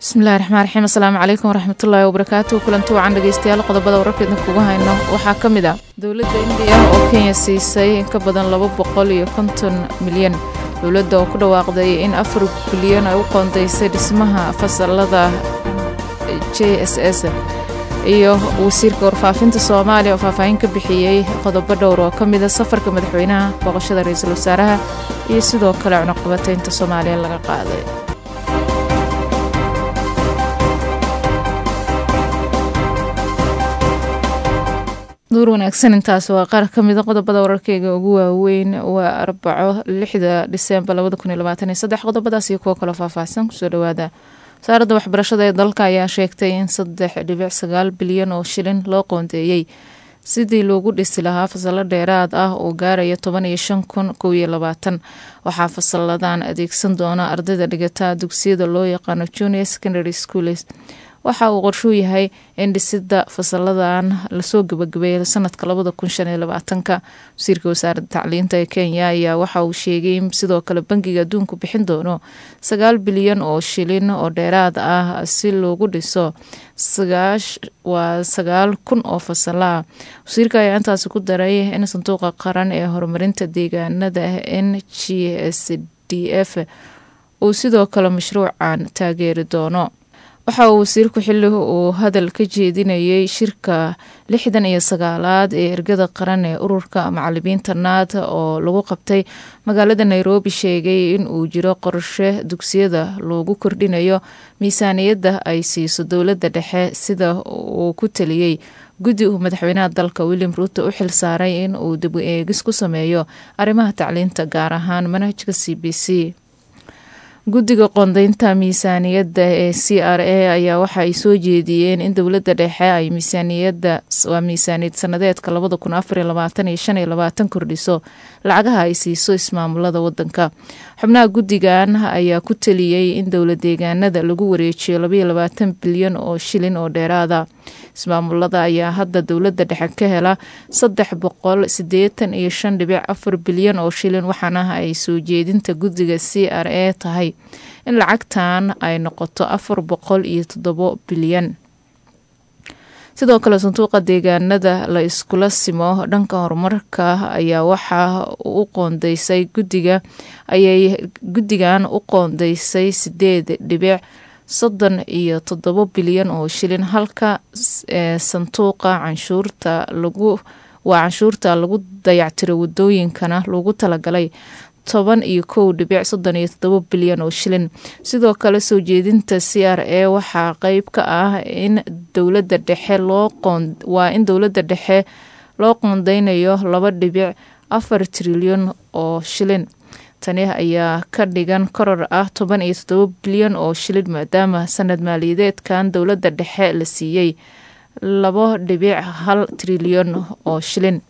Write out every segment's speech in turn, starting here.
bismillahi raxmaan raxiim asalaamu calaykum waraxmatullaahi wabarakaatu kulanti wacan dhegeystayaal qodobada wararkeedna kugu hayno waxaa ka mid ah dowladda indiya oo kenya siisay in ka badan laba boqol iyo konton milyan dowladda oo ku dhawaaqday in afar bilyan ay u qoondaysay dhismaha fasalada j s s iyo wasiirka warfaafinta soomaaliya oo faahfaahin ka bixiyey qodobo dhowr oo ka mida safarka madaxweynaha booqashada ra-iisul wasaaraha iyo sidoo kale cunuqabataynta soomaaliya laga qaaday duur wanaagsan intaas waa qaar ka mida qodobada wararkeyga ugu waaweyn waa arbaco lixda disembar labada kun iyo labaatan iyo saddex qodobadaas iyo kuwo kaloo faahfaahsan kusoo dhawaada wasaaradda waxbarashada ee dalka ayaa sheegtay in saddex dhibic sagaal bilyan oo shilin loo qoondeeyey sidii loogu dhisi lahaa fasalo dheeraad ah oo gaaraya toban iyo shan kun kow iyo labaatan waxaa fasaladan adeegsan doona ardayda dhigata dugsiyada loo yaqaano junior secondary schools waxa uu qorshuu yahay in dhisida fasaladan lasoo gabagabeeya sanadka labada kun shan iyo labaatanka wasiirka wasaaradda tacliinta ee kenya ayaa waxa uu sheegay in sidoo kale bangiga adduunku bixin doono sagaal bilyan oo shilin oo dheeraad ah si loogu dhiso waa sagaal kun oo fasalaah wasiirka ayaa intaasi ku daray in sanduuqa qaran ee horumarinta deegaanada n g s d f uu sidoo kale mashruucan taageeri doono waxa uu wasiirku xili uu hadal ka jeedinayay shirka lixdan iyo sagaalaad ee ergada qaran ee ururka macalimiinta naad oo lagu qabtay magaalada nairobi sheegay in uu jiro qorshe dugsiyada loogu kordhinayo miisaaniyadda ay siiso dowladda dhexe sida uu ku taliyey guddi uu madaxweynaha dalka william ruuto u xil saaray in uu dib u eegis ku sameeyo arrimaha tacliinta gaar ahaan manhajka c b c guddiga qoondeynta miisaaniyadda ee c r a ayaa waxa ay soo jeediyeen in dowladda dhexe ay miisaaniyadda waa miisaaniyad sanadeedka labada kun afariyo labaatan iyo shan iyo labaatan kordhiso lacagaha ay siiso ismaamulada wadanka xubnaha guddigan ayaa ku taliyey in dowla deegaanada lagu wareejiyo labaiyo labaatan bilyan oo shilin oo dheeraada ismaamulada ayaa hadda dowladda dhexe ka hela saddex boqol sideetan iyo shan dhibic afar bilyan oo shilin waxaana ay soo jeedinta guddiga c r a tahay in lacagtan ay noqoto afar boqol iyo toddobo bilyan sidoo kale sanduuqa deegaanada la iskula simo dhanka horumarka ayaa waxaa u qoondeysay guddiga ayay guddigan u qoondeysay sideed dhibic soddon iyo toddobo bilyan oo shilin halka sanduuqa canshuurta lagu waa canshuurta lagu dayactiro wadooyinkana loogu talagalay toban iyo kow dhibic soddon iyo toddobo bilyan oo shilin sidoo kale soo jeedinta c r a waxaa qeyb ka ah in dowladda dhexe loo qoon waa in dowladda dhexe loo qoondeynayo laba dhibic afar trilyan oo shilin tani ayaa ka dhigan koror ah toban iyo toddobo bilyan oo shilin maadaama sanad maaliyadeedkan dowladda dhexe la siiyey labo dhibic hal trilyan oo shilin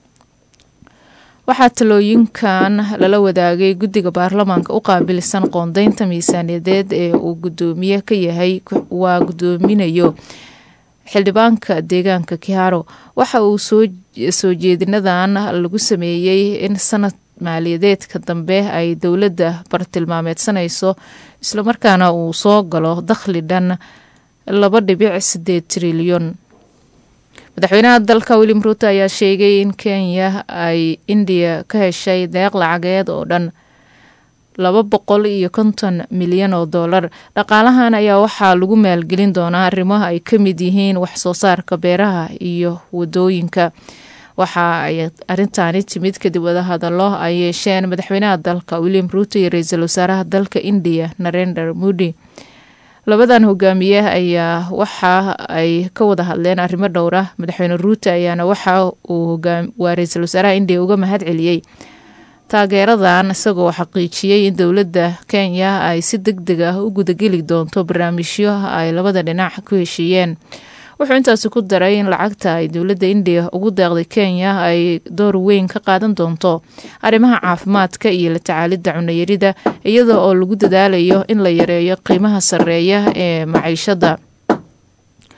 waxaa talooyinkan lala wadaagay guddiga baarlamaanka u qaabilsan qoondeynta miisaaniyadeed ee uu gudoomiye ka yahay waa gudoominayo xildhibaanka deegaanka kiharo waxa uu soo jeedinadan lagu sameeyey in sanad maaliyadeedka dambe ay dowladda bartilmaameedsanayso islamarkaana uu soo galo dakhli dhan laba dhibic sideed trilyan madaxweynaha dalka william ruuto ayaa sheegay in kenya ay indiya ka heshay deeq lacageed oo dhan laba boqol iyo konton milyan oo dollar dhaqaalahan ayaa waxaa lagu maalgelin doonaa arrimaha ay ka mid yihiin wax soo saarka beeraha iyo wadooyinka waxa ay arintaani timid kadib wadahadalo ay yeesheen madaxweynaha dalka william ruuto iyo ra-iisul wasaaraha dalka indiya narendra modi labadan hogaamiye ayaa waxa ay ka wada hadleen arrimo dhowra madaxweyne ruuto ayaana waxa uu waa ra-iisul wasaaraha indiya uga mahad celiyey taageeradan isagoo xaqiijiyey in dowladda kenya ay si deg deg ah u gudageli doonto barnaamijyo ay labada dhinac ku heshiiyeen wuxuu intaasi ku daray in lacagta ay dowladda indiya ugu deeqday kenya ay door weyn ka qaadan doonto arrimaha caafimaadka iyo la tacaalidda cunayarida iyada oo lagu dadaalayo in la yareeyo qiimaha sarreeya ee maciishada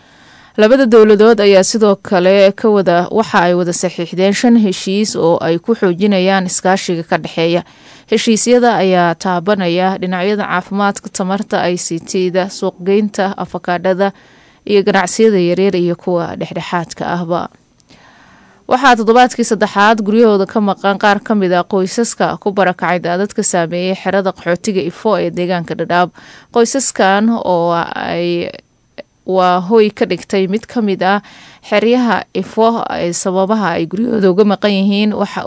labada dowladood ayaa sidoo kale ka wada waxa ay wada saxiixdeen shan heshiis oo ay ku xoojinayaan iskaashiga ka dhexeeya heshiisyada ayaa taabanaya dhinacyada caafimaadka tamarta i c t-da suuqgeynta afakaadhada iyo ganacsiyada yaryar iyo kuwa dhexdhexaadka ahba waxaa toddobaadkii saddexaad guryahooda ka maqan qaar ka mid a qoysaska ku barakacay daadadka saameeyey xerada qaxootiga ifo ee deegaanka dhadhaab qoysaskan oo ay waa hoy ka dhigtay mid ka mid ah xeryaha ifo ee sababaha ay guryahooda uga maqan yihiin waxa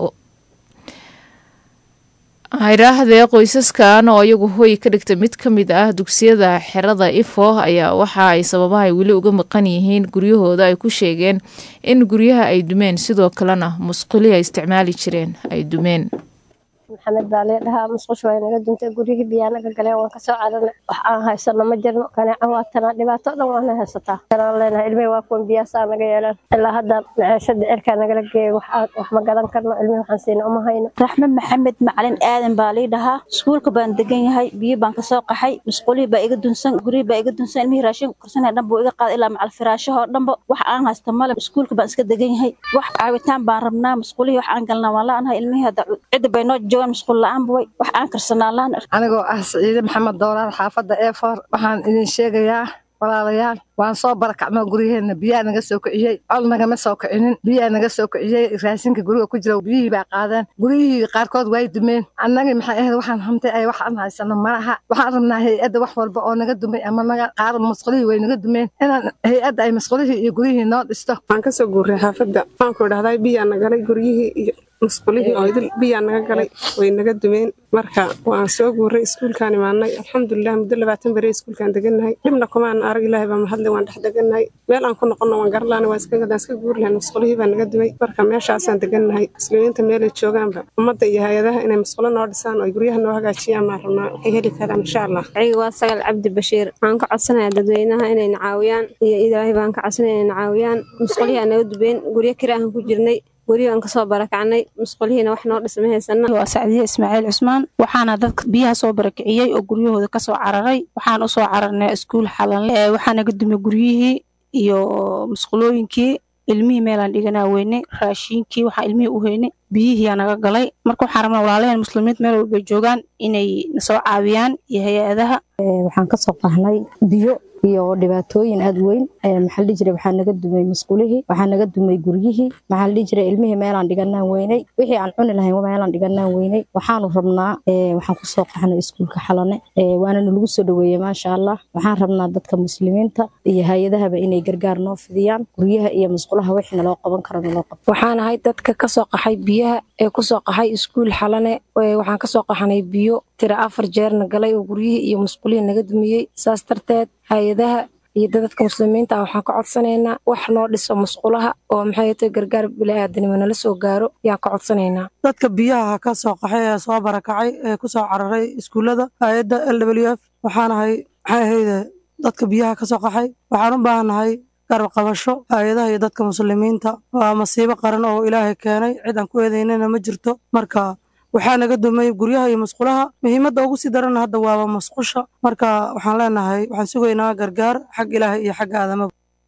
hayraahdee qoysaskan oo iyagu hoy ka dhigtay mid ka mid ah dugsiyada xerada ifo ayaa waxa ay sababaha ay weli uga maqan yihiin guryahooda ay ku sheegeen in guryaha ay dumeen sidoo kalena musqulihii ay isticmaali jireen ay dumeen maxamed baa lee dhahaa musqusha waa naga duntay guryihii biyaa naga galeen waan kasoo carana wax aan haysano ma jirno kaneeca waa tanaa dhibaato dhan waana haysataa kanaan leenahay ilmihii waa kuwan biyaasaa naga yeelaan ilaa hadda maceeshada cirkaa nagala geeyay wax ma gadan karno ilmihii waxaan siina uma hayno raxmed maxamed macalin aadan baa lii dhahaa iskuulka baan degan yahay biyo baan kasoo qaxay musqulihii baa iga dunsan guryihii baa iga dunsan ilmihii raashin karsanaya dhan buu iga qaaday ilaa macal firaashahoo dhanba wax aan haysta male iskuulka baan iska degan yahay wax caawitaan baan rabnaa musqulihii wax aan galnaa waan la-anahay ilmihii hadda cidda bay noo joogaan musqul la-aan buway wax aan karsanaa laan anigoo ah siciide maxamed dooraar xaafadda eefor waxaan idin sheegayaa walaalayaal waan soo barakacno guryaheenna biyaa naga soo kiciyey col nagama soo kicinin biyaa naga soo kiciyey raashinka guriga ku jira biyihii baa qaadeen guryihii qaarkood way dumeen annagii maxay ahayd waxaan hamtay ay wax aan haysano malaha waxaan rabnaa hay-adda wax walba oo naga dumay ama naga qaar masqulihii way naga dumeen inaan hay-adda ay masqulihii iyo guryihii noo dhisto waan kasoo guuray xaafadda waxaan ku idhahdaa biyaa nagalay guryihii iyo musqulihii oo idil biyaa naga galay way naga dumeen marka waan soo guuray iskuulkaan imaanay alxamdulilah muddo labaatan beri iskuulkaan degannahay dhibna kumaan arag ilaahay baa mahadle waan dhex degannahay meel aan ku noqonno waan garlaana waan iska guuri lahayn musqulihii baa naga dumay marka meeshaasaan degannahay muslimiinta meelay joogaanba ummadda iyo hay-adaha inay musqulo noo dhisaan oo guryaha noo hagaajiyaan baan rabnaa waxay heli karaan insha allah ciga waa sagal cabdi bashiir waxaan ka codsanayaa dadweynaha inayna caawiyaan iyo ilaahay baan ka codsanaya inayna caawiyaan musqulihii aan naga dubeen guryo kiraahan ku jirnay guryo aan kasoo barakacnay musqulihiina wax noo dhisma haysana waa sacdiye ismaaciil cusmaan waxaana dadka biyaha soo barakiciyey oo guryahooda kasoo cararay waxaan usoo cararnay iskuul xalanle waxaa naga dumay guryihii iyo musqulooyinkii ilmihii meelaan dhiganaa weynay raashiinkii waxaa ilmihii u heynay biyihiiyaa naga galay marka waxaan rabnaa walaalayaen muslimiinta meel walbay joogaan inay nasoo caawiyaan iyo hay-adaha waxaan kasoo qahnay biyo iyo dhibaatooyin aad weyn maxaa la dhihi jiray waxaa naga dumay musqulihii waxaa naga dumay guryihii maxaa la dhihi jiray ilmihii meelaan dhiganaan weynay wixii aan cuni lahayn meelaan dhiganaan weynay waxaanu rabnaa waxaan kusoo qaxnay iskuulka xalane waana nalagu soo dhaweeyey maasha allah waxaan rabnaa dadka muslimiinta iyo hay-adahaba inay gargaar noo fidiyaan guryaha iyo musqulaha wixii naloo qaban karo naloo qabto waxaan ahay dadka kasoo qaxay biyaha ee kusoo qaxay iskuul xalane waxaan kasoo qaxnay biyo tira afar jeerna galay oo guryihii iyo musqulihii naga dumiyey saas darteed hay-adaha iyo dadadka muslimiinta ah waxaan ka codsanaynaa wax noo dhiso musqulaha oo maxay tahay gargaar bilaadanimo nala soo gaaro yaan ka codsanaynaa dadka biyaha ka soo qaxay ee soo barakacay ee ku soo cararay iskuullada hay-adda l w f waxaanahay maxay ahayde dadka biyaha ka soo qaxay waxaan u baahannahay garab qabasho hay-adaha iyo dadka muslimiinta waa masiibo qaran oo ilaahay keenay cid aan ku eedaynana ma jirto marka waxaa naga dumay guryaha iyo musqulaha muhiimadda ugu sii darana hadda waaba musqusha marka waxaan leenahay waxaan sugaynaa gargaar xag ilaahay iyo xagga aadamaba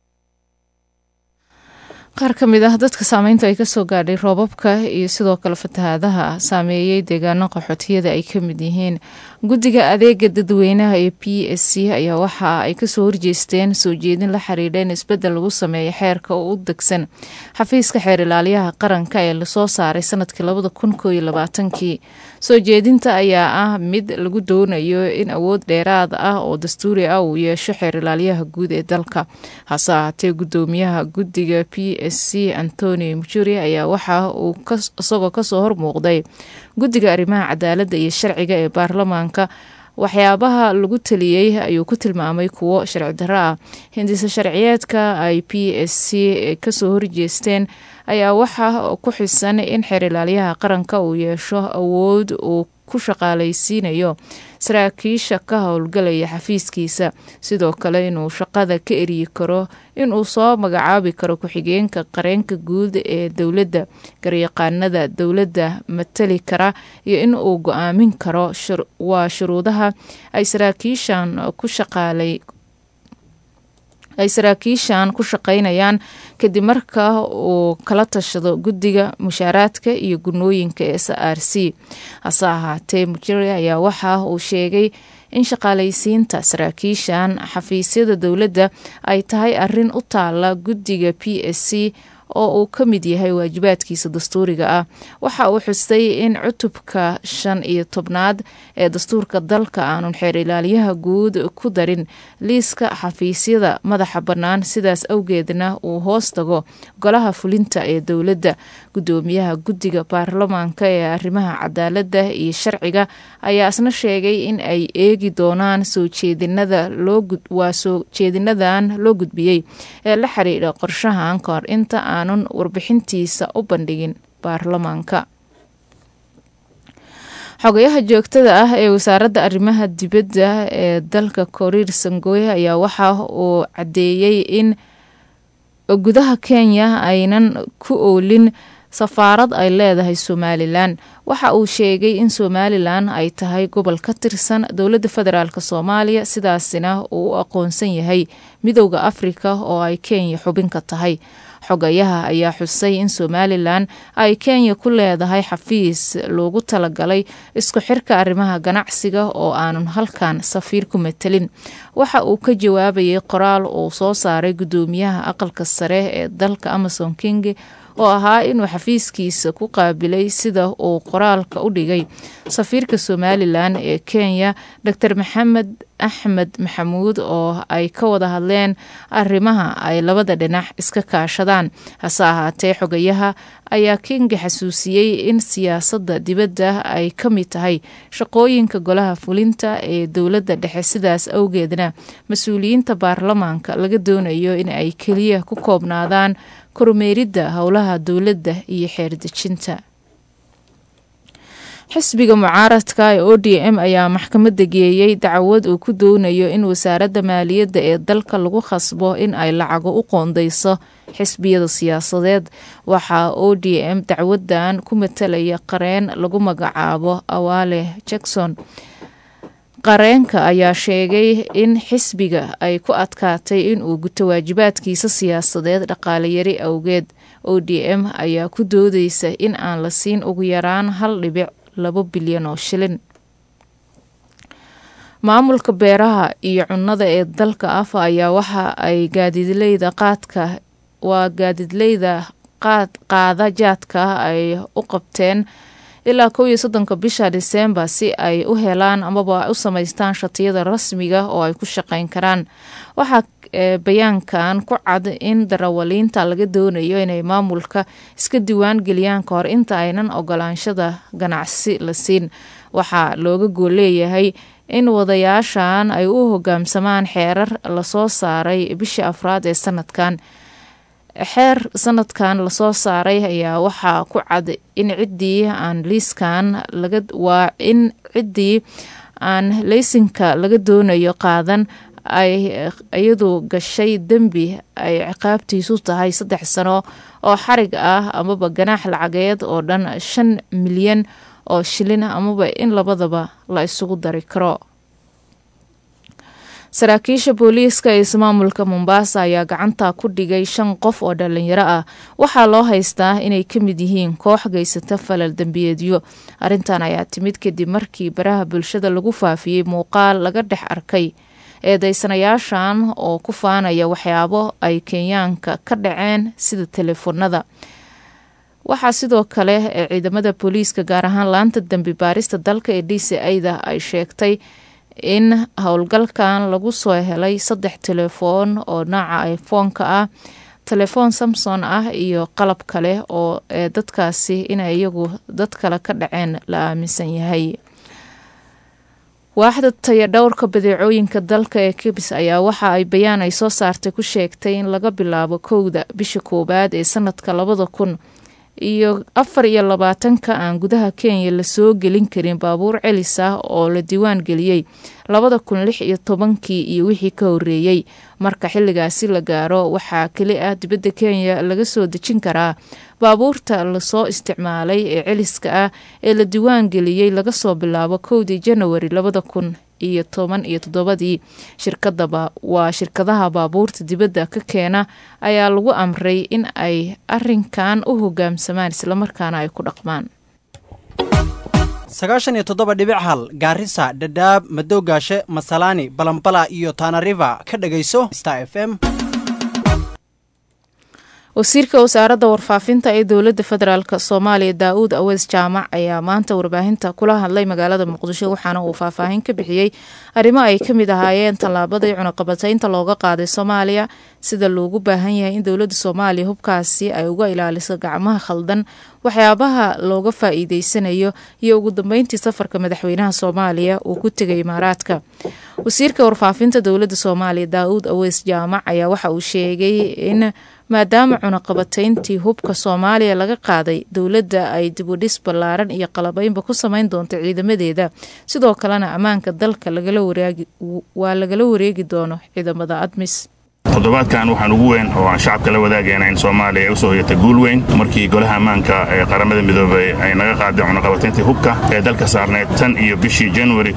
qaar ka mid ah dadka saameynta ay kasoo gaadhay roobabka iyo sidoo kale fatahaadaha saameeyey deegaano qaxootiyada ay ka mid yihiin guddiga adeega dadweynaha ee p s c ayaa waxa ay kasoo horjeesteen soo jeedin la xiriidha in isbedel lagu sameeyo xeerka oo u degsan xafiiska xeer ilaaliyaha qaranka ee lasoo saaray sanadkii labada kun koo iyo labaatankii soo jeedinta ayaa ah mid lagu doonayo in awood dheeraad ah oo dastuuri ah uu yeesho xeer ilaaliyaha guud ee dalka hase ahaatee gudoomiyaha guddiga p s c antoni mujuri ayaa waxa uu isagoo kasoo hormuuqday guddiga arrimaha cadaaladda iyo sharciga ee baarlamaanka waxyaabaha lagu taliyey ayuu ku tilmaamay kuwo sharci darro ah hindisa sharciyeedka ay p s c kasoo horjeesteen ayaa waxaa ku xisan in xeer ilaaliyaha qaranka uu yeesho awood uu ku shaqaalaysiinayo saraakiisha ka howlgalaya xafiiskiisa sidoo kale inuu shaqada ka eryi karo inuu soo magacaabi karo ku-xigeenka qareenka guud ee dowladda garyaqaanada dowladda matali kara iyo in uu go-aamin karo waa shuruudaha ay saraakiishan ku shaqaalay ay saraakiishan ku shaqaynayaan kadib marka uu kala tashado guddiga mushaaraadka iyo gunooyinka s r c hase ahaatee mujire ayaa waxa uu sheegay in shaqaalaysiinta saraakiishan xafiisyada dowladda ay tahay arin u taala guddiga p s c oo uu ka mid yahay waajibaadkiisa dastuuriga ah waxa uu xustay in cutubka shan iyo tobnaad ee dastuurka dalka aanun xeer ilaaliyaha guud ku darin liiska xafiisyada madaxa bannaan sidaas awgeedna uu hoos tago golaha fulinta ee dowladda guddoomiyaha guddiga baarlamaanka ee arrimaha cadaaladda iyo sharciga ayaa isna sheegay in ay eegi doonaan soo jeedinada waa soo jeedinadan loo gudbiyey ee la xiriidha qorshahan kahor inta aanun warbixintiisa u bandhigin baarlamaanka xogayaha joogtada ah ee wasaaradda arrimaha dibadda ee dalka koriir sangoye ayaa waxa uu caddeeyey in gudaha kenya aynan ku oolin safaarad ay leedahay somalilan waxa uu sheegay in somalilan ay tahay gobol ka tirsan dowladda federaalk soomaaliya sidaasina uu u aqoonsan yahay midowda afrika oo ay kenya xubin ka tahay xogayaha ayaa xusay in somalilan ay kenya ku leedahay xafiis loogu talagalay isku xirka arrimaha ganacsiga oo aanun halkan safiir ku matelin waxa uu ka jawaabayay qoraal uu soo saaray guddoomiyaha aqalka sare ee dalka amason king oo ahaa inuu xafiiskiisa ku qaabilay sida uu qoraalka u dhigay safiirka somalilan ee kenya dor maxamed axmed maxamuud oo ay ka wada hadleen arrimaha ay labada dhinac iska kaashadaan hase ahaatee xogayaha ayaa kinga xasuusiyey in siyaasadda dibadda ay ka mid tahay shaqooyinka golaha fulinta ee dowladda dhexe sidaas awgeedna mas-uuliyiinta baarlamaanka laga doonayo in ay keliya ku koobnaadaan kormeeridda howlaha dowladda iyo xeerdejinta xisbiga mucaaradka ee o d m ayaa maxkamadda geeyey dacwad uu ku doonayo in wasaaradda maaliyadda ee dalka lagu khasbo in ay lacago u qoondeyso xisbiyada siyaasadeed waxaa o d m dacwadan ku matalaya qareen lagu magacaabo awaale jackson qareenka ayaa sheegay in xisbiga ay ku adkaatay inuu guto waajibaadkiisa siyaasadeed dhaqaaleyari awgeed o d m ayaa ku doodeysa in aan la siin ugu yaraan hal dhibic labo bilyan oo shilin maamulka beeraha iyo cunnada ee dalka afa ayaa waxa ay gaadiidleyda qaadka waa gaadiidleyda qaad qaada jaadka ay u qabteen ilaa kow iyo soddonka bisha disembar si ay u helaan amaba u samaystaan shatiyada rasmiga oo ay ku shaqeyn karaan waxaa bayaankan ku cad in darawaliinta laga doonayo inay maamulka iska diwaan geliyaan ka hor inta aynan ogolaanshada ganacsi la siin waxaa looga gool leeyahay in wadayaashan ay u hogaamsamaan xeerar lasoo saaray bishii afraad ee sanadkan xeer sanadkan lasoo saaray ayaa waxaa ku cad in ciddii aan liiskan laga waa in ciddii aan leysinka laga doonayo qaadan ay iyadu gashay dembi ay ciqaabtiisu tahay saddex sano oo xarig ah amaba ganaax lacageed oo dhan shan milyan oo shilin amaba in labadaba la isugu dari karo saraakiisha booliiska ee ismaamulka mombasa ayaa gacanta ku dhigay shan qof oo dhalinyaro ah waxaa loo haystaa inay ka mid yihiin koox geysata falal dembiyeedyo arrintan ayaa timid kadib markii baraha bulshada lagu faafiyey muuqaal laga dhex arkay eedeysanayaashan oo ku faanaya waxyaabo ay kenyaanka ka dhaceen sida teleefonada waxaa sidoo kale ee ciidamada booliiska gaar ahaan laanta dembi baarista dalka ee d c a-da ay sheegtay in howlgalkan lagu soo helay saddex telefoon oo nooca iphone-ka ah telefoon samson ah iyo qalab kale oo ee dadkaasi inay iyagu dad kale ka dhaceen la aaminsan yahay waaxda taya dhowrka badeecooyinka dalka ee kibs ayaa waxa ay bayaan ay soo saartay ku sheegtay in laga bilaabo kowda bisha koowaad ee sanadka labada kun iyo afar iyo labaatanka aan gudaha kenya lasoo gelin karin baabuur celis ah oo la diiwaan geliyey labada kun lix iyo tobankii iyo wixii ka horeeyey marka xilligaasi la gaaro waxaa keli ah dibadda kenya laga soo dejin karaa baabuurta lasoo isticmaalay ee celiska ah ee la diiwaan geliyey laga soo bilaabo kowdii janawari labada kun iyo toban iyo toddobadii shirkadaba waa shirkadaha baabuurta dibadda ka keena ayaa lagu amray in ay arinkan u hogaamsamaan islamarkaana ay ku dhaqmaan sagaashan iyo toddoba dhibic hal gaarisa dhadhaab madowgaashe masalaani balambala iyo tanariva ka dhegayso star f m wasiirka wasaaradda warfaafinta ee dowladda federaalk soomaaliya daa-uud aweys jaamac ayaa maanta warbaahinta kula hadlay magaalada muqdisho waxaana uu faahfaahin ka bixiyey arrimo ay ka mid ahaayeen tallaabadii cunaqabataynta looga qaaday soomaaliya sida loogu baahan yahay in dowladda soomaaliya hubkaasi ay uga ilaaliso gacmaha khaldan waxyaabaha looga faa-iideysanayo iyo ugu dambeyntii safarka madaxweynaha soomaaliya uu ku tegay imaaraadka wasiirka warfaafinta dowladda soomaaliya daa-uud aweys jaamac ayaa waxa uu sheegay in maadaama cunaqabatayntii hubka soomaaliya laga qaaday dowladda ay dibudhis ballaaran iyo qalabeynba ku sameyn doonto ciidamadeeda sidoo kalena ammaanka dalka waa lagala wareegi doono ciidamada admis toddobaadkan waxaan ugu weyn oo aan shacabka la wadaagayna in soomaaliya ay u soo hoyatay guul weyn markii golaha ammaanka ee qaramada midoobay ay naga qaadeen cunaqabatayntii hubka ee dalka saarneyd tan iyo bishii januari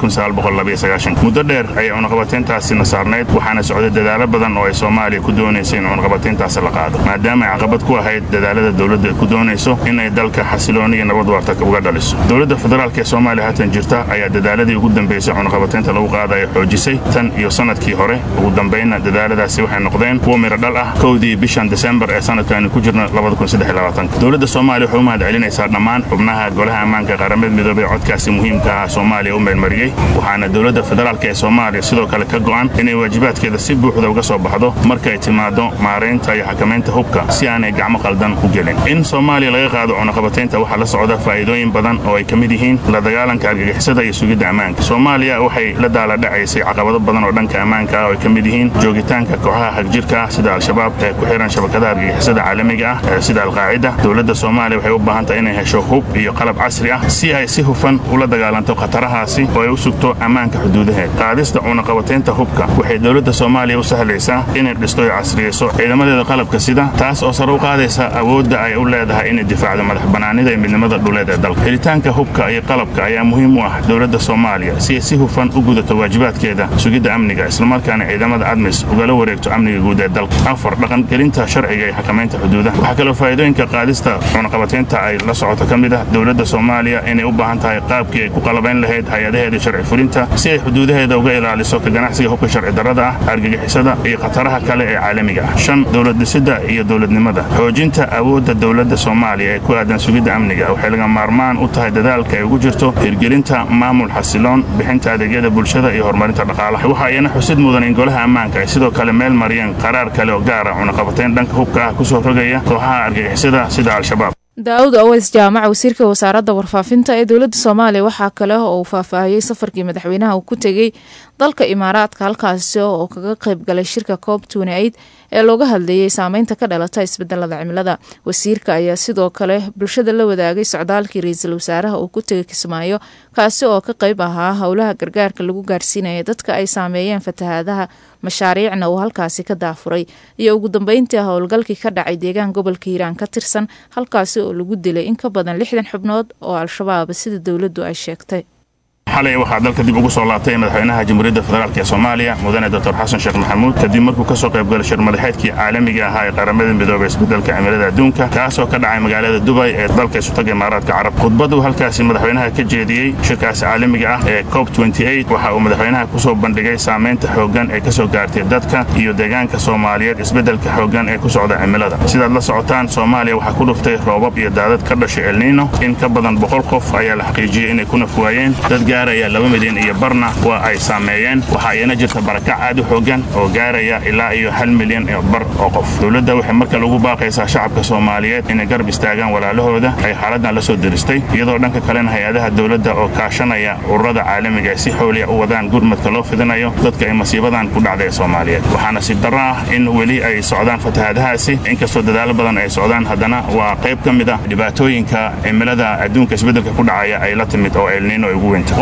muddo dheer ayay cunaqabatayntaasina saarnayd waxaana socday dadaalo badan oo ay soomaaliya ku doonaysa in cunaqabatayntaasi la qaado maadaama ay caqabad ku ahayd dadaalada dowladda ku doonayso inay dalka xasilooni iyo nabad waarta uga dhaliso dowladda federaalk ee soomaaliya haatan jirta ayaa dadaaladii ugu dambeysay cunaqabataynta lagu qaadaya xoojisay tan iyo sanadkii hore ugu dambaynna dadaaladaasi waxay noqdeen kuwa miro dhal ah kowdii bishan desembar ee sanadkaani ku jirna dowladda soomaaliya waxay u mahad celinaysaa dhammaan xubnaha golaha ammaanka qaramada midoobey codkaasi muhiimka ah soomaaliya u meelmariyey waxaana dowladda federaalk ee soomaaliya sidoo kale ka go'an inay waajibaadkeeda si buuxda uga soo baxdo markay timaado maaraynta iyo xakamaynta hubka si aanay gacmo qaldan u gelin in soomaaliya laga qaado cunaqabataynta waxaa la socda faa'iidooyin badan oo ay ka mid yihiin la dagaalanka argagixisada iyo sugidda ammaanka soomaaliya waxay la daaladhacaysay caqabado badan oo dhanka ammaanka ah oo ay ka mid yihiin joogitaanka kooxaha hagjirka ah sida al-shabaab ee ku xihan shabakadaha argagixisada caalamiga ah sida alqaacida dowladda soomaaliya waxay u baahan tahay inay hesho hub iyo qalab casri ah si ay si hufan ula dagaalanto khatarahaasi oo ay u sugto ammaanka xuduudaheed qaadista cunaqabataynta hubka waxay dowladda soomaaliya u sahlaysaa inay dhisto iyo casriyeyso ciidamadeeda qalabka sida taas oo sare u qaadaysa awoodda ay u leedahay inay difaacdo madax bannaanida iyo midnimada dhuleed ee dalka helitaanka hubka iyo qalabka ayaa muhiim u ah dowladda soomaaliya si ay si hufan u gudato waajibaadkeeda sugidda amniga islamarkaana ciidamada admis ugala wareegto amniga guud ee dalka afar dhaqangelinta sharciga iyo xakamaynta xuduudaha waxaa kaloo faa'iidooyinka qaadista cunaqabataynta ay la socoto ka mid ah dowladda soomaaliya inay u baahan tahay qaabkii ay ku qalabayn lahayd hay-adaheeda sharci fulinta si ay xuduudaheeda uga ilaaliso ka ganacsiga hubka sharci darrada ah argagixisada iyo khataraha kale ee caalamiga ah shan dowlad dhisida iyo dowladnimada xoojinta awoodda dowladda soomaaliya ee ku aadan sugidda amniga waxay laga maarmaan u tahay dadaalka ay ugu jirto hirgelinta maamul xasiloon bixinta adeegyada bulshada iyo horumarinta dhaqaalaha waxaa iyana xusid mudan in golaha ammaanka ay sidoo kale meel mariyeen qaraar kale oo gaara cunaqabatayn dhanka hubka ah kusoo rogaya kooxaha argagixisada sida al-shabaab daa-uud aweys jaamac wasiirka wasaaradda warfaafinta ee dowladda soomaaliya waxaa kale oo uu faahfaahiyey safarkii madaxweynaha uu ku tegey dalka imaaraadka halkaasi oo kaga qayb galay shirka coob tunaid ee looga hadleeyey saameynta ka dhalata isbedelada cimilada wasiirka ayaa sidoo kale bulshada la wadaagay socdaalkii ra-iisul wasaaraha uu ku tegay kismaayo kaasi oo ka qayb ahaa howlaha gargaarka lagu gaarsiinaya dadka ay saameeyeen fatahaadaha mashaariicna uu halkaasi ka daafuray iyo ugu dambeyntii howlgalkii ka dhacay deegaan gobolka hiiraan ka tirsan halkaasi oo lagu dilay in ka badan lixdan xubnood oo al-shabaab sida dowladdu ay sheegtay xalay waxaa dalka dib ugu soo laabtay madaxweynaha jamhuuriyadda federaalk ee soomaaliya mudane doctor xasan sheekh maxamuud kadib markuu ka soo qaybgalay shir madaxeedkii caalamiga ahaa ee qaramada midoobay isbedelka cimilada adduunka kaasoo ka dhacay magaalada dubay ee dalka isutaga imaaraadka carab khudbaduu halkaasi madaxweynaha ka jeediyey shirkaasi caalamiga ah ee cob waxa uu madaxweynaha ku soo bandhigay saamaynta xooggan ee ka soo gaartay dadka iyo deegaanka soomaaliyeed isbedelka xooggan ee ku socda cimilada sidaad la socotaan soomaaliya waxaa ku dhuftay roobab iyo daadad ka dhashay elniino in ka badan boqol qof ayaa la xaqiijiyey inay ku nafwaayeen dad gaaraya laba milyan iyo barna waa ay saameeyeen waxaa iyana jirta barakac aad u xoogan oo gaaraya ilaa iyo hal milyan iyo bar oo qof dowladda waxay marka lagu baaqaysaa shacabka soomaaliyeed inay garab istaagaan walaalahooda ay xaaladdan la soo diristay iyadoo dhanka kalena hay-adaha dowladda oo kaashanaya ururada caalamiga ay si xooliya u wadaan gurmadka loo fidinayo dadka ay masiibadan ku dhacday ee soomaaliyeed waxaana si darro ah in weli ay socdaan fatahaadahaasi inkastoo dadaalo badan ay socdaan haddana waa qayb ka mid ah dhibaatooyinka cimilada adduunka isbeddelka ku dhacaya ay la timid oo elniino ay ugu weynta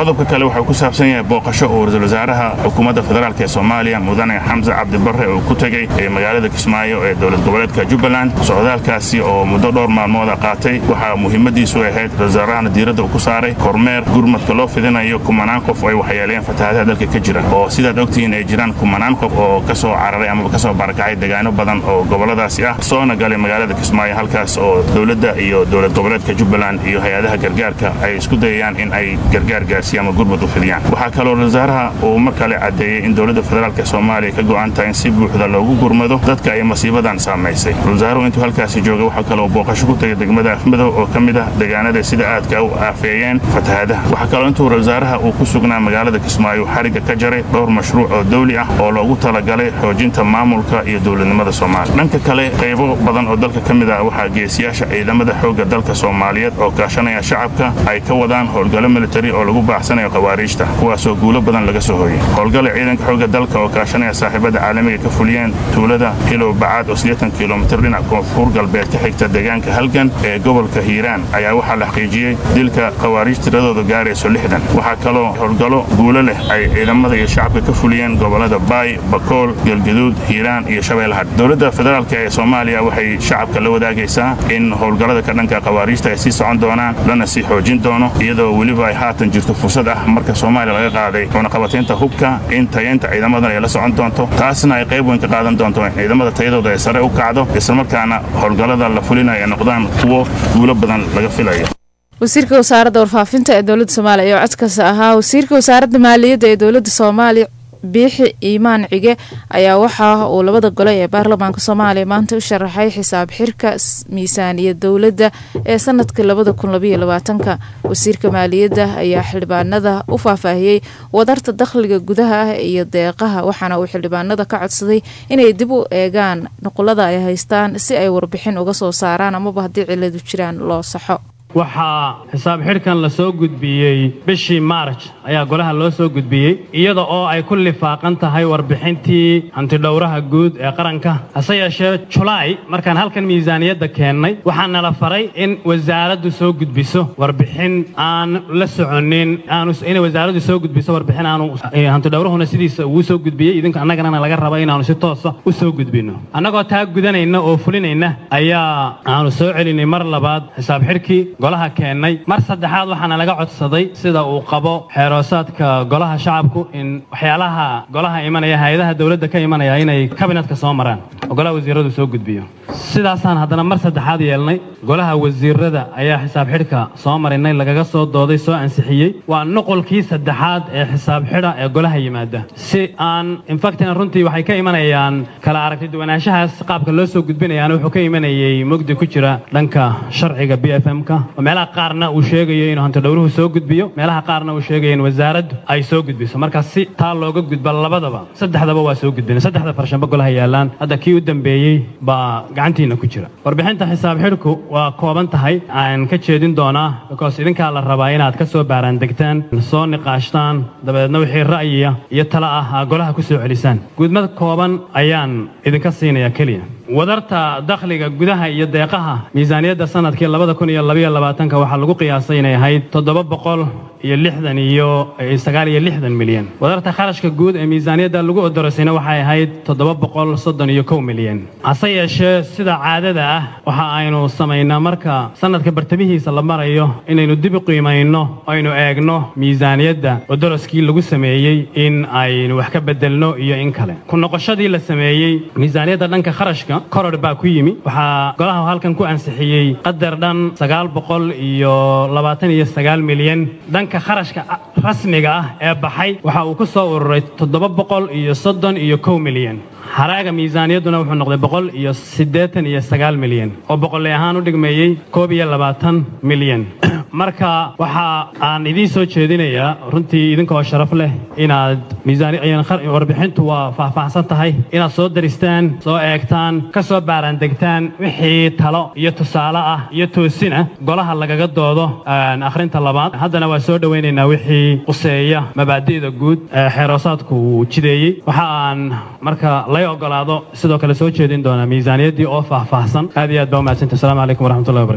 qodobka kale wuxuu ku saabsan yahay booqasho uu ra-iisul wasaaraha xukuumadda federaalk ee soomaaliya mudane xamse cabdi barre uu ku tegey ee magaalada kismaayo ee dowlad goboleedka jubbaland socdaalkaasi oo muddo dhowr maalmooda qaatay waxaa muhiimadiisu ahayd ra-isul wasaarahana diiradda uu ku saaray kormeer gurmadka loo fidinayo kumanaan qof ay waxyeeleen fatahaadaha dalka ka jira oo sidaad ogtihiin ay jiraan kumanaan qof oo ka soo cararay amaba ka soo barakacay degaano badan oo gobolladaasi ah soona galay magaalada kismaayo halkaas oo dowladda iyo dowlad goboleedka jubbaland iyo hay-adaha gargaarka ay isku dayayaan in ay gargaar gaarsiiyaan ama gurmad u fidiyaan waxaa kaloo ra-isul wasaaraha uu mar kale caddeeyey in dowladda federaalk ee soomaaliya ka go'an tahay in si buuxda loogu gurmado dadka ay masiibadan saamaysay ra-isul wasaaruhu intuu halkaasi jooga waxaa kaloo booqasho ku tegay degmada afmadow oo ka mid ah deegaanada sida aadka u aafeeyeen fatahaadaha waxaa kaloo intuu ra-isul wasaaraha uu ku sugnaa magaalada kismaayo xarigga ka jaray dhowr mashruuc oo dawli ah oo loogu talagalay xoojinta maamulka iyo dowladnimada soomaaliya dhanka kale qaybo badan oo dalka ka mid ah waxaa geesiyaasha ciidamada xoogga dalka soomaaliyeed oo kaashanaya shacabka ay ka wadaan howlgallo militari oo lagu baaxsanayo khawaariijta kuwaasoo guulo badan laga soo hooyey howlgala ciidanka xoogga dalka oo kaashanaya saaxiibada caalamiga ka fuliyeen tuulada hilow bacaad oo siddeetan kilomitir dhinac koonfur galbeed ka xigta deegaanka halgan ee gobolka hiiraan ayaa waxaa la xaqiijiyey dilka khawaariij tiradooda gaarayso lixdan waxaa kaloo howlgallo guulo leh ay ciidamada iyo shacabka ka fuliyeen gobollada baay bakool galgaduud hiiraan iyo shabeellaha dowladda federaalk ee soomaaliya waxay shacabka la wadaagaysaa in howlgallada ka dhanka khawaariijta ay sii socon doonaan lana sii xoojin doono iyadoo weliba ay haatan jirto fursad ah marka soomaaliya laga qaaday cunaqabataynta hubka in tayaynta ciidamadan ay la socon doonto taasna ay qayb weyn ka qaadan doonto in ciidamada tayadooda ay sare u kacdo islamarkaana howlgallada la fulinayo ay noqdaan kuwo guulo badan laga filayo wasiirka wasaaradda warfaafinta ee dowladda soomaaliya oo codkaasi ahaa wasiirka wasaaradda maaliyadda ee dowladda soomaaliya biixi iimaan cige ayaa waxa uu labada gole ee baarlamaanka soomaaliya maanta u sharaxay xisaab xirka miisaaniyad dowladda ee sanadka labada kun labaiyo labaatanka wasiirka maaliyadda ayaa xildhibaanada u faahfaahiyey wadarta dakhliga gudaha ah iyo deeqaha waxaana uu xildhibaanada ka codsaday inay dib u eegaan nuqulada ay haystaan si ay warbixin uga soo saaraan amaba haddii ciladu jiraan loo saxo waxaa xisaab xidhkan la soo gudbiyey bishii maarj ayaa golaha loo soo gudbiyey iyada oo ay ku lifaaqan tahay warbixintii hantidhowraha guud ee qaranka hase yeeshee julaay markaan halkan miisaaniyadda keennay waxaa nala faray in wasaaraddu soo gudbiso warbixin aan la soconin inay wasaaraddu soo gudbiso warbixin aanu hantidhowrahuna sidiisa uu soo gudbiyey idinka annagana laga raba inaanu si toosa u soo gudbinno annagoo taa gudanayna oo fulinayna ayaa aanu soo celinay mar labaad xisaab xidhkii golaha keennay mar saddexaad waxaana laga codsaday sida uu qabo xeeroosaadka golaha shacabku in waxyaalaha golaha imanaya hay-adaha dowladda ka imanaya inay kabinetka soo maraan oo golaha wasiiradu soo gudbiyo sidaasaan haddana mar saddexaad yeelnay golaha wasiirada ayaa xisaab xidhka soo marinay lagaga soo dooday soo ansixiyey waa nuqolkii saddexaad ee xisaab xidha ee golaha yimaada si aan infactina runtii waxay ka imanayaan kala aragti duwanaanshahaas qaabka loo soo gudbinayaana wuxuu ka imanayay mugdi ku jira dhanka sharciga b f m-ka oo meelaha qaarna uu sheegayo inuu hantidhowruhu soo gudbiyo meelaha qaarna uu sheegayo in wasaaraddu ay soo gudbiso marka si taa looga gudba labadaba saddexdaba waa soo gudbina saddexda farshambo golaha yaallaan hadda kii u dambeeyey baa gacantiina ku jira warbixinta xisaab xidhku waa kooban tahay aan ka jeedin doonaa bikoos idinkaa la rabaa inaad ka soo baaraan degtaan soo niqaashtaan dabadeedna wixii ra'yiya iyo tala ah aa golaha ku soo celisaan guudmad kooban ayaan idinka siinaya keliya wadarta dakhliga gudaha iyo deeqaha miisaaniyadda sanadkii labada kun iyo labaiyo labaatanka waxaa lagu qiyaasay inay ahayd toddoba boqol iyo lixdan iyo sagaal iyo lixdan milyan wadarta kharashka guud ee miisaaniyadda lagu odorosayna waxay ahayd toddoba boqol soddon iyo kow milyan hase yeeshee sida caadada ah waxa aynu samaynaa marka sanadka bartamihiisa la marayo inaynu dib u qiimayno aynu eegno miisaaniyadda odoroskii lagu sameeyey in aynu wax ka bedelno iyo in kale ku noqoshadii la sameeyey miisaaniyadda dhanka kharashka koror baa ku yimi waxaa golaha halkan ku ansixiyey qadar dhan sagaal boqol iyo labaatan iyo sagaal milyan dhanka kharashka rasmiga ah ee baxay waxa uu ku soo ururay toddoba boqol iyo soddon iyo kow milyan haraaga miisaaniyadduna wuxuu noqday boqol iyo siddeetan iyo sagaal milyan oo boqolley ahaan u dhigmeeyey koob iyo labaatan milyan marka waxa aan idiin soo jeedinayaa runtii idinkoo sharaf leh inaad miisaanwarbixintu waa faahfaahsan tahay inaad soo daristaan soo eegtaan ka soo baaraandegtaan wixii talo iyo tusaale ah iyo toosin ah golaha lagaga doodo akhrinta labaad haddana waa soo dhowaynaynaa wixii quseeya mabaadi'da guud ee xeeroosaadku uu jideeyey waxa aan marka lay ogolaado sidoo kale soo jeedin doonaa miisaaniyaddii oo faahfaahsan aad iyo aad baa umahadsantahi asalaamu calaykum waraxmatullahi wabarakaatu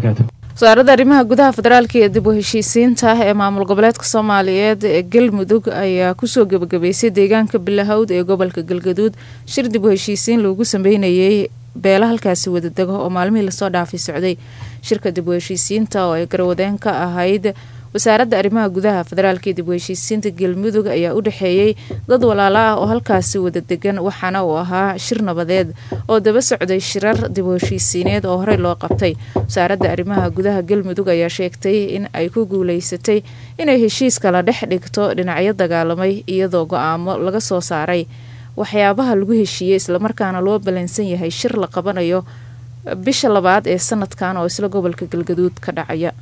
wasaaradda arrimaha gudaha federaalka iyo dib u heshiisiinta ee maamul goboleedka soomaaliyeed ee galmudug ayaa kusoo gebagabeysay deegaanka bilahawd ee gobolka galgaduud shir dib u heshiisiin loogu sameynayay beela halkaasi wadadego oo maalmihii lasoo dhaafay socday shirka dib u heshiisiinta oo ay garwadeen ka ahayd wasaaradda arrimaha gudaha federaalka iyo dib u heshiisiinta galmudug ayaa u dhexeeyey dad walaalo ah oo halkaasi wada degan waxaana uu ahaa shir nabadeed oo daba socday shirar dib u heshiisiineed oo horey loo qabtay wasaaradda arrimaha gudaha galmudug ayaa sheegtay in ay ku guuleysatay inay heshiis kala dhex dhigto dhinacyo dagaalamay iyadoo go-aamo laga soo saaray waxyaabaha lagu heshiiyey islamarkaana loo balansan yahay shir la qabanayo bisha labaad ee sanadkan oo isla gobolka galgaduud ka dhacaya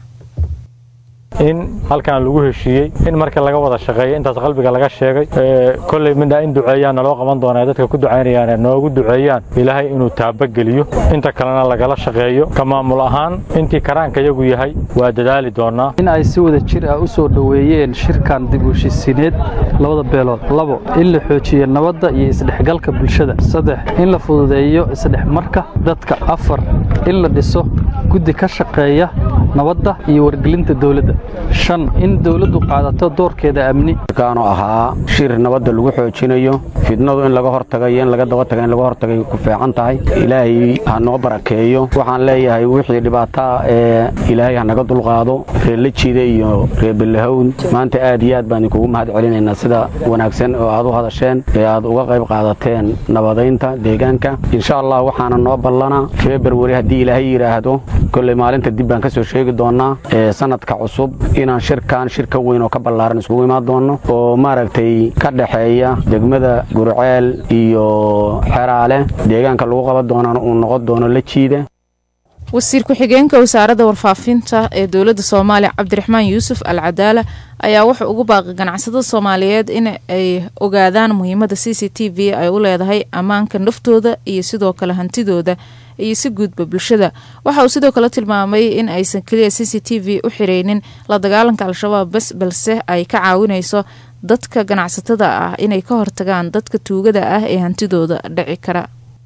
in halkan lagu heshiiyey in marka laga wada shaqeeyo intaas qalbiga laga sheegay kolley midna in duceeyaan naloo qaban doonaa dadka ku ducaynayaan noogu duceeyaan ilaahay inuu taabageliyo inta kalena lagala shaqeeyo ka maamul ahaan intii karaanka yagu yahay waa dadaali doonaa in ay si wada jir ah u soo dhoweeyeen shirkan dib u heshiisiineed labada beelood labo in la xoojiyo nabadda iyo isdhexgalka bulshada saddex in la fududeeyo isdhexmarka dadka afar in la dhiso guddi ka shaqeeya nabadda iyo wargelinta dowladda shan in dowladdu qaadato doorkeeda amni kaanu ahaa shir nabadda lagu xoojinayo fidnadu in laga hortagayo in laga daba taga in laga hortagay ku fiican tahay ilaahay ha noo barakeeyo waxaan leeyahay wixii dhibaataa ee ilaahay ha naga dulqaado reer lejida iyo reer belahown maanta aad iyo aad baan idinkugu mahad celinaynaa sida wanaagsan oo aad u hadasheen ee aad uga qayb qaadateen nabadaynta deegaanka insha allah waxaana noo ballana februari haddii ilaahay yidhaahdo kolley maalinta dib baan ka soo sheegi doonaa ee sanadka cusub inaan shirkan shir ka weyn oo ka ballaaran iskugu imaan doono oo maaragtay ka dhexeeya degmada gurceel iyo xeraale deegaanka lagu qaban doonana uu noqon doono la jiida wasiir ku-xigeenka wasaaradda warfaafinta ee dowladda soomaaliya cabdiraxmaan yuusuf al cadaala ayaa wuxuu ugu baaqay ganacsatada soomaaliyeed in ay ogaadaan muhiimadda c c t v ay u leedahay ammaanka naftooda iyo sidoo kale hantidooda iyo si guudba bulshada waxa uu sidoo kale tilmaamay in aysan keliya c c t v u xireynin la dagaalanka al-shabaab bas balse ay ka caawinayso dadka ganacsatada ah inay ka hortagaan dadka tuugada ah ee hantidooda dhici kara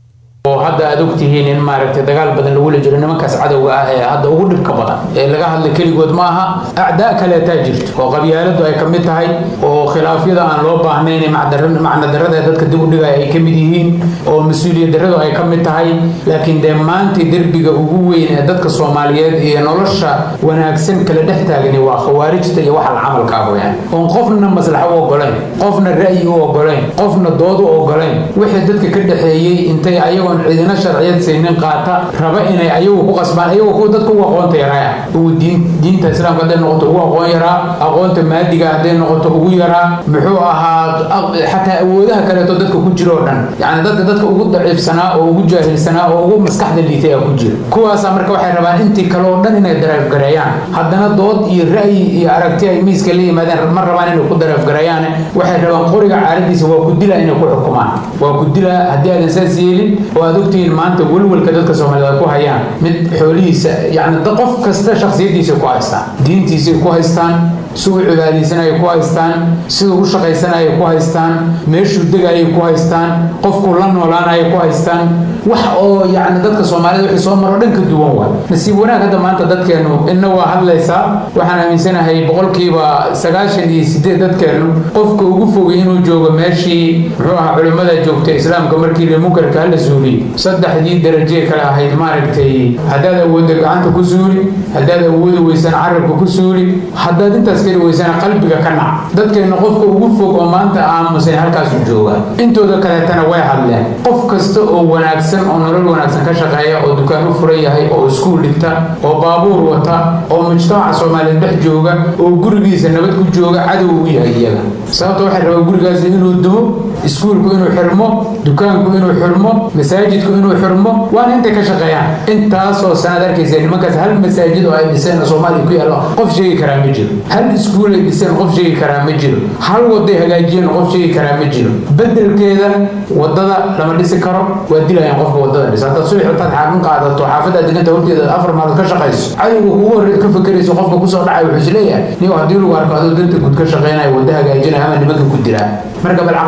oo hadda aad ogtihiin in maaragtay dagaal badan lagula jiro nimankaas cadowga ah ee hadda ugu dhibka badan ee laga hadla keligood ma aha acdaa kaleetaa jirto oo qabyaaladu ay ka mid tahay oo khilaafyada aan loo baahnayn macnadarada ee dadka dib u dhigaya ay ka mid yihiin oo mas-uuliyad darradu ay ka mid tahay laakiin dee maanta derbiga ugu weyn ee dadka soomaaliyeed iyo nolosha wanaagsan kala dhex taagani waa khawaarijta iyo waxa la camalka ah weyaan oon qofna maslaxo u ogolayn qofna ra'yi u ogolayn qofna dood u ogolayn wixii dadka ka dhexeeyey intay ayagoon ciidina sharciyad saynin qaata raba inay ayagu ku qasbaan ayagu kuwa dadka ugu aqoonta yaraa ugu diinta islaamka hadday noqoto ugu aqoon yaraa aqoonta maadiga hadday noqoto ugu yaraa muxuu ahaa xataa awoodaha kaleeto dadka ku jira oo dhan yacni dadka dadka ugu daciifsanaa oo ugu jaahilsanaa oo ugu maskaxda liitay aa ku jira kuwaasa marka waxay rabaan intii kale oo dhan inay dareefgareeyaan haddana dood iyo ra'yi iyo aragti ay miiska la yimaadeen ma rabaan inay ku dareefgareeyaan waxay rabaan qoriga caaradiisa waa ku dila inay ku xukumaan waa ku dila haddii aadan saas yeelin oo aad ogtihiin maanta welwelka dadka soomaaliyeed ay ku hayaan mid xoolihiisa yacni qof kasta shakhsiyaddiisa ku haystaan diintiisay ku haystaan siduu u cibaadaysanayay ku haystaan siduu u shaqaysanayay ku haystaan meeshuu degayay ku haystaan qofkuu la noolaanayay ku haystaan wax oo yacni dadka soomaalida wixii soo maro dhan ka duwan waa nasiib wanaag hadda maanta dadkeennu inna waa hadlaysaa waxaan aaminsanahay boqolkiiba sagaashan iyo sideed dadkeennu qofka ugu fogay inuu joogo meeshii muxuu ahaa culimmada joogta islaamka markii la munkarka hala suuliy saddexdii darajee kale ahayd maaragtay haddaad awoodda gacanta ku suuli haddaad awoodi weysaan carabka ku suuli haddaad intaas keli weysaan qalbiga ka nac dadkeenna qofka ugu fog oo maanta aamusan halkaasu jooga intooda kaleetana way hadleen qof kasta oo wanaagsan oo nolol wanaagsan ka shaqeeya oo dukaan u furan yahay oo iskuul dhigta oo baabuur wata oo mujtamaca soomaaliyeed dhex jooga oo gurigiisa nabad ku jooga cadow u yahay iyaga sababta waxay rabaan gurigaasi inuu dumo iskuulku inuu xirmo dukaanku inuu xirmo masaajidku inuu xirmo waana intay ka shaqeeyaan intaasoo sanaad arkaysa nimankaas hal masaajid oo ay dhiseen oo soomaaliya ku yaallo qof sheegi karaa ma jiro hal iskuul ay dhiseen qof sheegi karaa ma jiro hal waday hagaajiyeen qof sheegi karaa ma jiro bedelkeeda wadada lama dhisi karo waa dilayaan qofka wadada dhisa haddaad subax intaad xaaqin qaadato xaafadaad deganta horteeda afar maalmood ka shaqayso cadowga kugu horreed ka fakerayso qofka kusoo dhacay wuxuu isleeyahay niyo haddii lagu arko adoo danta guud ka shaqeynaya wada hagaajinaya ama nimanka ku dilaa marka bal caqliyadaas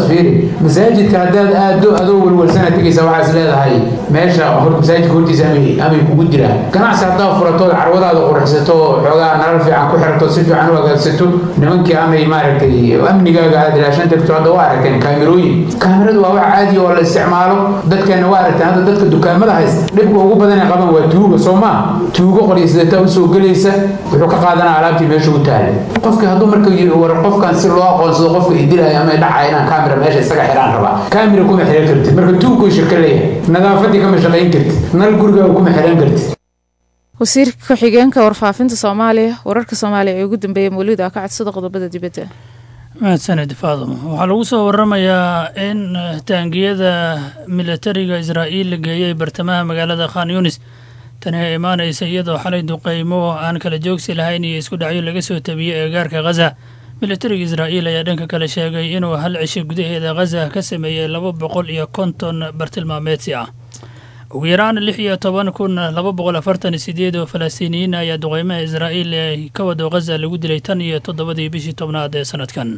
fiiri masaajidka haddaad aado adoo welwelsana tegaysa waxaas leedahay meesha hor masaajidka hortiisa amay amay kugu jiraan ganacsi haddaad furatood carwadaada qurxisato xoogaa nalal fiican ku xirato si fiican u hagaagsato nimankii amay maaragtay amnigaaga aad ilaashan tagto hadda waa aragteen kaamirooyin kaamiradu waa wax caadi oo la isticmaalo dadkeena waa aragteen hadda dadka dukaamada haysta dhibka ugu badan ee qaban waa tuuga soo maa tuugo qoryisidata usoo gelaysa wuxuu ka qaadanaa alaabtii meesha u taallay qofkii hadduu marka war qofkan si loo aqoonsado qofka idilaya ama dhacaya inaan kaamira meesha isaga xiraan rabaa kaamira kuma xiran kartid marka tuugkuu shirka leeyahay nadaafadii kama shaqayn kartid nal gurigaaga kuma xiran kartid wasiirka ku-xigeenka warfaafinta soomaaliya wararka soomaaliya ee ugu dambeeyay mawlid aa ka codsada qodobada dibadda mahadsanid faadamo waxaa lagu soo waramayaa in taangiyada militariga israa'iil la geeyey bartamaha magaalada khan yunis tani ay imaanaysa iyadoo xalay duqeymo aan kala joogsi lahayn iyo isku dhacyo laga soo tabiyey eegaarka khaza militariga israa'iil ayaa dhanka kale sheegay inuu hal cisho gudaheeda khaza ka sameeyey laba boqol iyo konton bartilmaameedsi ah ugu yaraan lix iyo toban kun laba boqol afartan iyo sideed oo falastiiniyiin ayaa duqeymaha israa'iil ee ka wado khaza lagu dilay tan iyo toddobadii bishii tobnaad ee sanadkan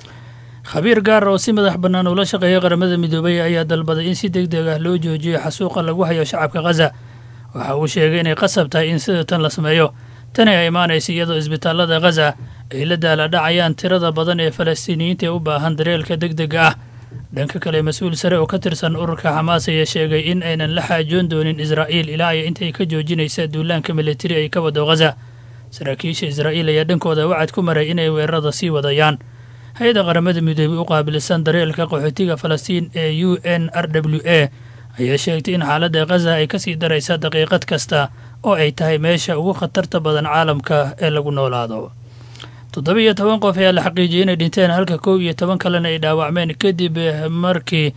khabiir gaar oo si madax bannaan ula shaqeeya qaramada midoobay ayaa dalbaday in si deg deg ah loo joojiyo xasuuqa lagu hayo shacabka khaza waxa uu sheegay inay qasab tahay in sida tan la sameeyo tani ay imaanaysa iyadoo isbitaallada khaza ay la daala dhacayaan tirada badan ee falastiiniyiinta ee u baahan dareelka deg dega ah dhanka kale mas-uul sare oo ka tirsan ururka xamaas ayaa sheegay in aynan la xaajoon doonin israa'iil ilaa ay intay ka joojinaysa duulaanka militari ay ka wado khaza saraakiisha israa'iil ayaa dhankooda wacad ku maray inay weerarada sii wadayaan hay-adda qaramada midoobey u qaabilsan dareelka qaxootiga falastiin ee u n r w a ayaa sheegtay in xaaladda khaza ay kasii daraysa daqiiqad kasta oo ay tahay meesha ugu khatarta badan caalamka ee lagu noolaado toddoba iyo toban qof ayaa la xaqiijiyey inay dhinteen halka kow iyo toban kalena ay dhaawacmeen kadib markii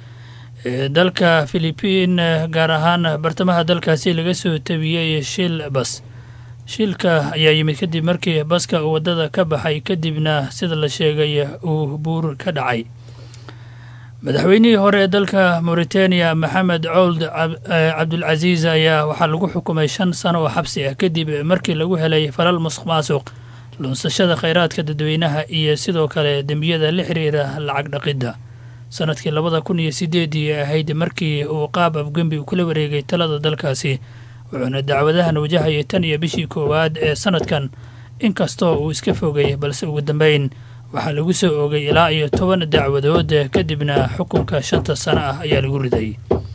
dalka filibiin gaar ahaan bartamaha dalkaasi laga soo tabiyey shil bas shilka ayaa yimid kadib markii baska uu waddada ka baxay kadibna sida la sheegay uu buur ka dhacay madaxweynihii hore ee dalka mauritaniya maxamed cowld cabdulcasiis ayaa waxaa lagu xukumay shan sano oo xabsi ah kadib markii lagu helay falal musuq maasuq lunsashada khayraadka dadweynaha iyo sidoo kale dembiyada la xiriira lacag dhaqidda sanadkii labada kun iyo sideedii ahayd markii uu qaab afgembi kula wareegay talada dalkaasi wuxuuna dacwadahan wajahayay tan iyo bishii koowaad ee sanadkan inkastoo uu iska fogay balse ugu dambeyn waxaa lagu soo oogay ilaa iyo toban dacwadood kadibna xukunka shanta sano ah ayaa lagu riday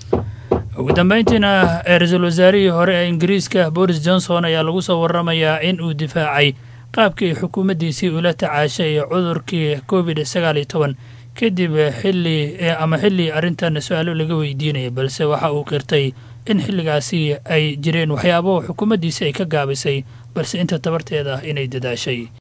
ugu dambeyntiina ra-iisul wasaarihii hore ee ingiriiska boris johnson ayaa lagu soo waramayaa in uu difaacay qaabkii xukuumaddiisii ula tacaashay cudurkii covid sagaal iyo toban kadib xilli ama xilli arrintan su-aalo laga weydiinaya balse waxa uu qirtay in xilligaasi ay jireen waxyaabo xukuumaddiisi ay ka gaabisay balse inta tabarteeda inay dadaashay